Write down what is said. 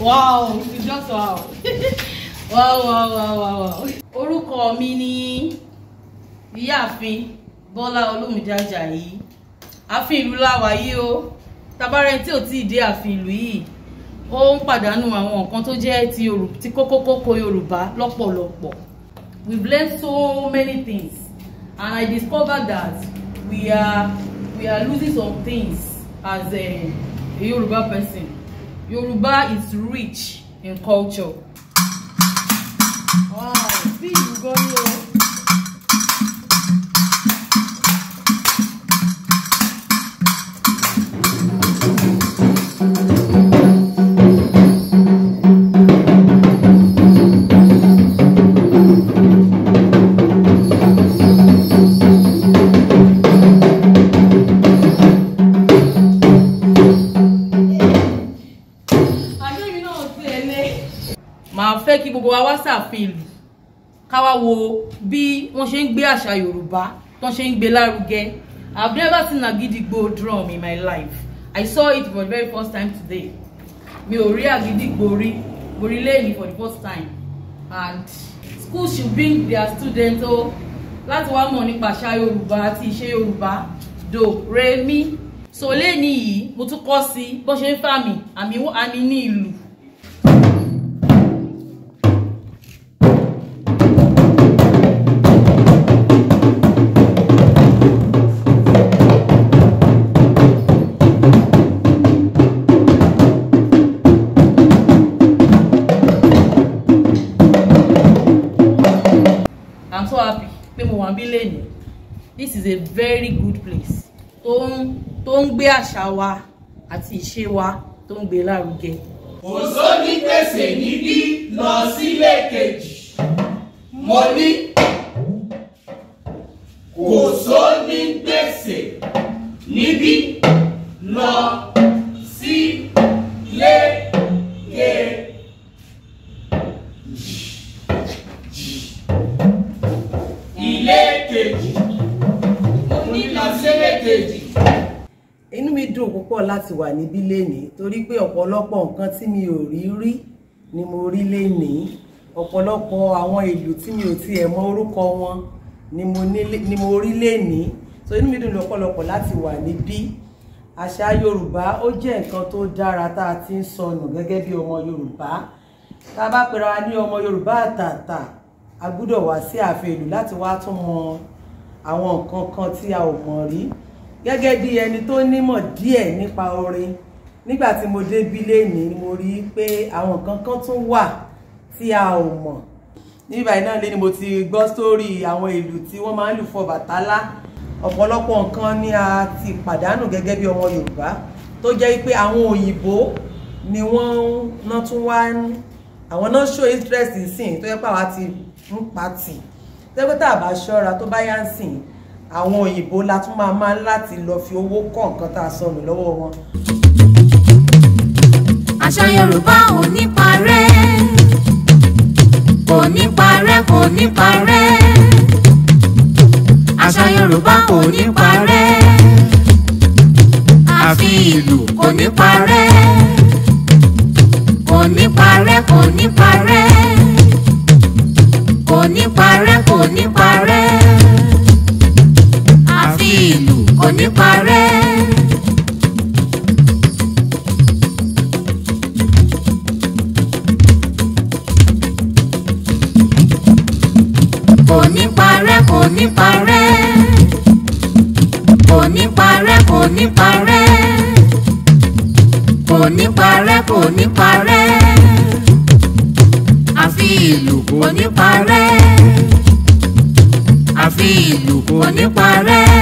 wow it's just wow wow wow wow wow wow. orúkọ mi ni ìyáàfin bọ́lá olómìnira Àjàyí ààfin ìlú láwa yìí o tabarẹ tí ò tí ì dé ààfin ìlú yìí ó ń pàdánù àwọn nǹkan tó jẹ́ ti Yorùbá ti kókókókó Yorùbá lọ́pọ̀lọpọ̀ we've learned so many things and I discovered that we are we are losing some things as a, a Yoruba person Yoruba is rich in culture. wow bí ìlú gan ni o. àṣẹ́mi náà ti ẹ̀ lé. màá fẹ́ kí gbogbo wa wá sàfin ìlú ká wá wo bí wọ́n ṣe ń gbé àṣà yorùbá tó ṣe ń gbé lárugẹ i've never seen agidigbo drum in my life i saw it for the very first time today mi ò rí agidigbo rí mo rí lẹ́yìn for the first time and schools should bring their students o láti wá mọ̀ nípa àṣà yorùbá àti ìṣe yorùbá do re mi so lẹ́ni yìí mo tún kọ́ sí bó ṣe ń fàmì àmì àmì ní ìlú. i'm so happy pé mo wà bí lẹ́nu this is a very good place tó ń tó ń gbé àṣà wa àti ìṣe wa tó ń gbé lárugẹ. kò sóní gbèsè níbí lọ sílé kejì mo ní kò sóní gbèsè níbí lọ sílé kejì. ilé kejì mo ní lọ sílé kejì. inú mi dùn púpọ̀ láti wà níbí lénìí torí pé ọ̀pọ̀lọpọ̀ nǹkan tí mi ò rí rí ni mo rí lénìí ọ̀pọ̀lọpọ̀ àwọn ìlú tí mi ò tiẹ̀ mọ orúkọ wọn ni mo ní- ni mo rí lénìí so inú mi dùn lọ́pọ̀lọpọ̀ láti wà níbí àṣà Yorùbá ó jẹ́ nǹkan tó dára tá a ti ń sọnù gẹ́gẹ́ bí ọmọ Yorùbá tá a bá pera wa ní ọmọ Yorùbá àtàtà a gbúdọ̀ wá sí ààfin ìlú láti wá tún mọ àwọn nǹkan kan tí a ò mọ̀ rí gẹ́gẹ́ bí ẹni tó nímọ̀ díẹ̀ nípa orin nígbà tí mo dé bí lénìí ni mo rí i pé àwọn nǹkan kan tún wà tí a ò mọ̀ nígbà yìí náà lé ni mo ti gbọ́ sórí àwọn ìlú tí wọ́n máa ń lù fún Ọbàtálá ọ̀pọ̀lọpọ̀ nǹkan ni a ti pàdánù gẹ́gẹ́ bí ọmọ Yorùbá tó jẹ́ pé àwọn òyìnbó ni wọ́n ná tún wá ń àwọn náà show interest sìn tó yẹ pé àwa ti ń pati tẹ́gbẹ́ tá a bá ṣọ́ra tó bá yá ń sìn àwọn òyìnbó la tún máa máa ń láti lọ fi owó kọ́ nǹkan tá a sọnù lọ́wọ́ wọn. àṣà yorùbá ò ní parẹ́ kò ní parẹ́ kò ní parẹ́ àṣà yorùbá kò ní parẹ́ àfi ìlú kò ní parẹ́ kò ní parẹ́ kò ní parẹ́ kò ní parẹ́ kò ní parẹ́ àfi ìlú kò ní parẹ́. kò ní parẹ́ kò ní parẹ́ kò ní parẹ́ kò ní parẹ́ kò ní parẹ́ kò ní parẹ́ àfi ìlú kò ní parẹ́ àfi ìlú kò ní parẹ́